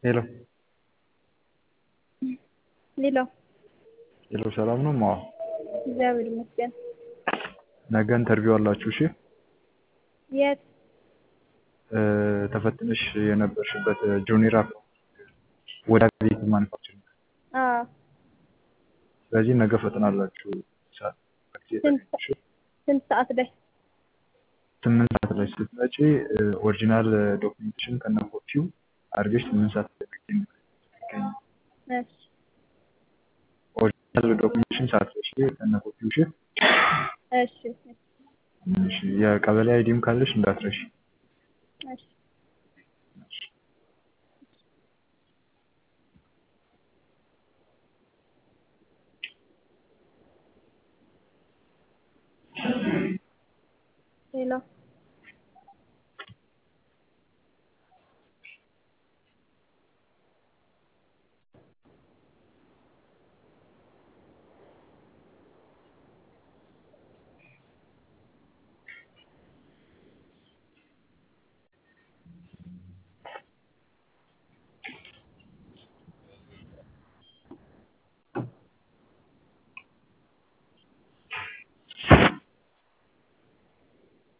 ሄሎ ሌላ ሄሎ ሰላም ነው ማዋ እግዚአብሔር ይመስገን። ነገ ኢንተርቪው አላችሁ እሺ የት? እ ተፈትነሽ የነበርሽበት ጆኒር አፕ ወደ ቤት ማኑፋክቸሪንግ አዎ ስለዚህ ነገ ፈተና አላችሁ ሰዓት ጊዜ ስንት ተገኝተሽ ስንት ሰዓት ላይ? ስምንት ሰዓት ላይ ስትመጪ ኦሪጂናል ዶክሜንቴሽን ከነ ኮፒው አድርገሽ ስምንት ሰዓት ላይ ትገኝ ትገኝ እሺ ኦሪጂናል ዶክሜንቴሽን ሳትረሺ ከነ ኮፒው እሺ እሺ እሺ የቀበሌ አይዲም ካለሽ እንዳትረሺ እሺ